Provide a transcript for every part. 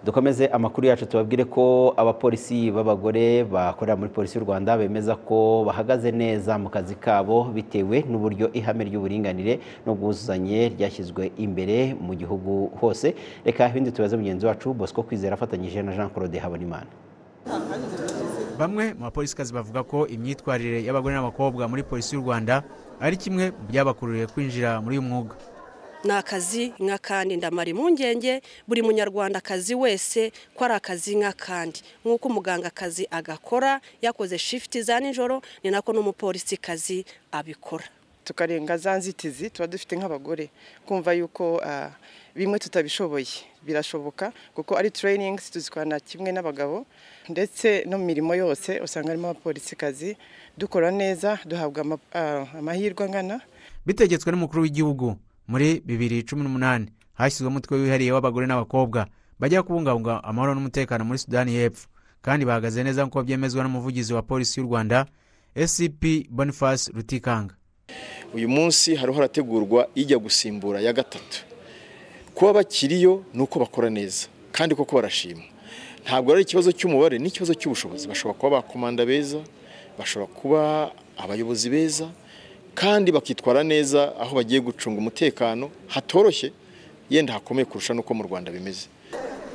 dukomeze amakuru yacu tubabwire ko abapolisi b'abagore bakorera muri polisi y'u rwanda bemeza ko bahagaze neza mu kazi kabo bitewe n'uburyo ihame ry'uburinganire n'ubwuzuzanye ryashyizwe imbere mu gihugu hose reka ibindi tubaze mugenzi wacu bosco kwizera afatanyije na jean claude habonimana bamwe mu bapolisikazi bavuga ko imyitwarire y'abagore n'abakobwa muri polisi y'u rwanda ari kimwe mu byabakururiye kwinjira muri uyu mwuga ni akazi nk'akandi ndamara impungenge buri munyarwandakazi wese ko ari akazi nk'akandi nk'uko umugangakazi agakora yakoze shifuti za nijoro ni nako n'umupolisikazi abikora tukarenga za nzitizi tuba dufite nk'abagore kumva yuko bimwe tutabishoboye birashoboka kuko ari turayiningi tuzikorana kimwe n'abagabo ndetse no mu mirimo yose usanga harimo abapolisikazi dukora neza duhabwa amahirwe angana bitegetswe n'umukuru w'igihugu muri bibiri cumi n'umunani hashyizweho umutwe wihariye w'abagore n'abakobwa bajya kubungabunga amahoro n'umutekano muri sudani y'epfo kandi bahagaze neza nk'uko byemezwa n'umuvugizi wa polisi y'u rwanda scp boniface rutikanga uyu munsi hariho harategurwa ijya gusimbura ya gatatu kuba bakiriyo ni uko bakora neza kandi koko barashima ntabwo ari ikibazo cy'umubare ni ikibazo cy'ubushobozi bashobora kuba bakomanda beza bashobora kuba abayobozi beza kandi bakitwara neza aho bagiye gucunga umutekano hatoroshye yenda hakomeye kurusha n'uko mu rwanda bimeze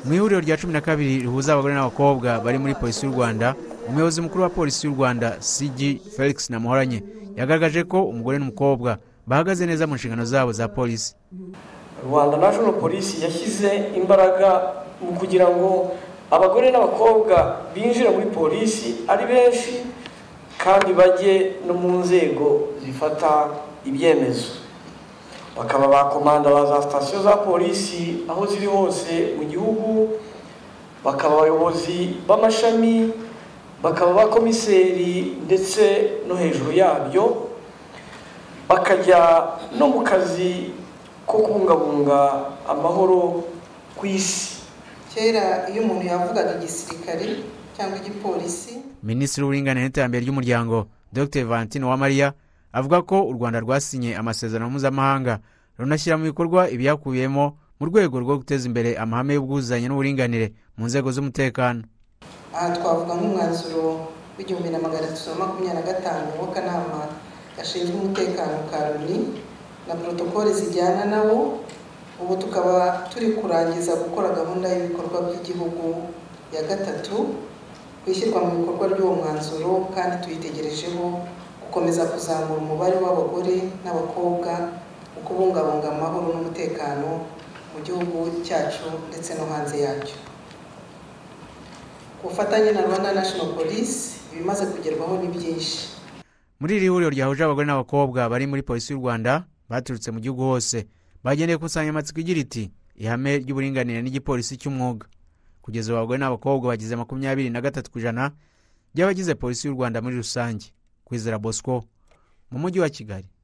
mu ihuriro rya cumi na kabiri rihuza abagore n'abakobwa bari muri polisi y'u rwanda umuyobozi mukuru wa polisi y'u rwanda cg felix namuhoranye yagaragaje ko umugore n'umukobwa bahagaze neza mu nshingano zabo za polisi rwanda nashono polisi yashyize imbaraga mu kugira ngo abagore n'abakobwa binjire muri polisi ari benshi kandi bajye no mu nzego zifata ibyemezo bakaba bakomanda ba za sitasiyo za polisi aho ziri hose mu gihugu bakaba abayobozi b'amashami bakaba abakomiseri ndetse no hejuru yabyo bakajya no mu kazi ko kubungabunga amahoro ku isi kera iyo umuntu yavugaga igisirikare cyangwa igipolisi minisitiri w'uburinganire n'iterambere ry'umuryango dr valentine uwamariya avuga ko u rwanda rwasinye amasezerano mpuzamahanga runashyira mu bikorwa ibyakubiyemo mu rwego rwo guteza imbere amahame y'ubwuzuzanye n'uburinganire mu nzego z'umutekano aha twavuga nk'umwanzuro w'igihumbi na magana atatu na makumyabiri na gatanu w'akanama gashinzwe umutekano ka loni na porotokole zijyana nawo ubu tukaba turi kurangiza gukora gahunda y'ibikorwa by'igihugu ya gatatu ku ishyirwa mu bikorwa ry'uwo mwanzuro kandi tuyitegerejeho gukomeza kuzamura umubare w'abagore n'abakobwa mu kubungabunga amahoro n'umutekano mu gihugu cyacu ndetse no hanze yacyo ubufatanye na rwanda nashono polisi ibimaze kugerwaho ni byinshi muri iri huriro ryahuje abagore n'abakobwa bari muri polisi y'u rwanda baturutse mu gihugu hose bagendeye ku nsanganyamatsiko igira iti ihame ry'uburinganire n'igipolisi cy'umwuga kugeza ubu abagore n'abakobwa bagize makumyabiri na gatatu ku ijana by'abagize polisi y'u rwanda muri rusange kwizera bosco mu mujyi wa kigali